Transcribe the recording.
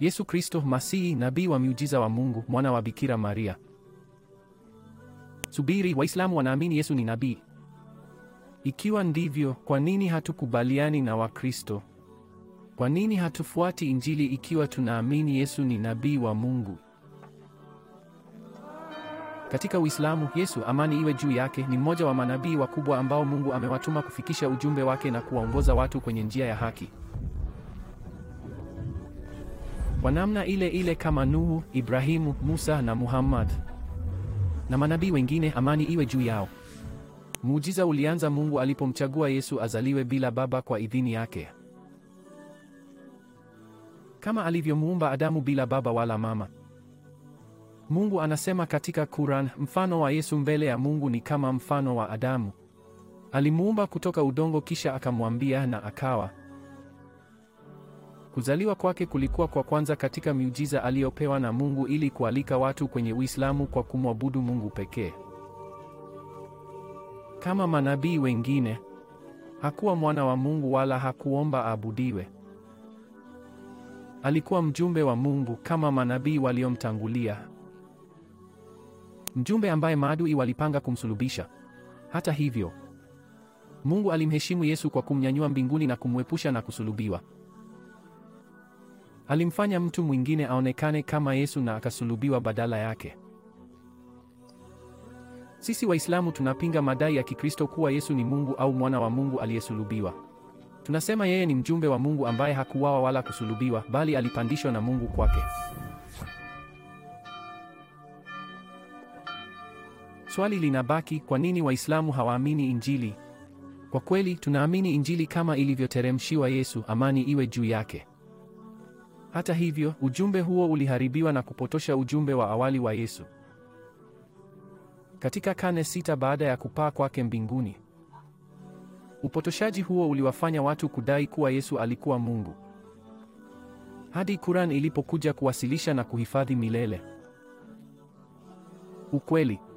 Yesu Kristo Masihi, nabii wa miujiza wa Mungu, mwana wa Bikira Maria. Subiri, Waislamu wanaamini Yesu ni nabii. Ikiwa ndivyo, kwa nini hatukubaliani na Wakristo? Kwa nini hatufuati Injili ikiwa tunaamini Yesu ni nabii wa Mungu? Katika Uislamu, Yesu, amani iwe juu yake, ni mmoja wa manabii wakubwa ambao Mungu amewatuma kufikisha ujumbe wake na kuwaongoza watu kwenye njia ya haki. Kwa namna ile ile kama Nuhu, Ibrahimu, Musa na Muhammad na manabii wengine, amani iwe juu yao. Muujiza ulianza Mungu alipomchagua Yesu azaliwe bila baba kwa idhini yake. Kama alivyomuumba Adamu bila baba wala mama. Mungu anasema katika Quran, mfano wa Yesu mbele ya Mungu ni kama mfano wa Adamu. Alimuumba kutoka udongo kisha akamwambia na akawa. Kuzaliwa kwake kulikuwa kwa kwanza katika miujiza aliyopewa na Mungu ili kualika watu kwenye Uislamu kwa kumwabudu Mungu pekee. Kama manabii wengine, hakuwa mwana wa Mungu wala hakuomba aabudiwe. Alikuwa mjumbe wa Mungu kama manabii waliomtangulia. Mjumbe ambaye maadui walipanga kumsulubisha. Hata hivyo, Mungu alimheshimu Yesu kwa kumnyanyua mbinguni na kumwepusha na kusulubiwa. Alimfanya mtu mwingine aonekane kama Yesu na akasulubiwa badala yake. Sisi Waislamu tunapinga madai ya Kikristo kuwa Yesu ni Mungu au mwana wa Mungu aliyesulubiwa. Tunasema yeye ni mjumbe wa Mungu ambaye hakuuawa wala kusulubiwa, bali alipandishwa na Mungu kwake. Swali linabaki, kwa nini Waislamu hawaamini Injili? Kwa kweli, tunaamini Injili kama ilivyoteremshiwa Yesu, amani iwe juu yake. Hata hivyo, ujumbe huo uliharibiwa na kupotosha ujumbe wa awali wa Yesu. Katika karne sita baada ya kupaa kwake mbinguni, upotoshaji huo uliwafanya watu kudai kuwa Yesu alikuwa Mungu, hadi Quran ilipokuja kuwasilisha na kuhifadhi milele ukweli.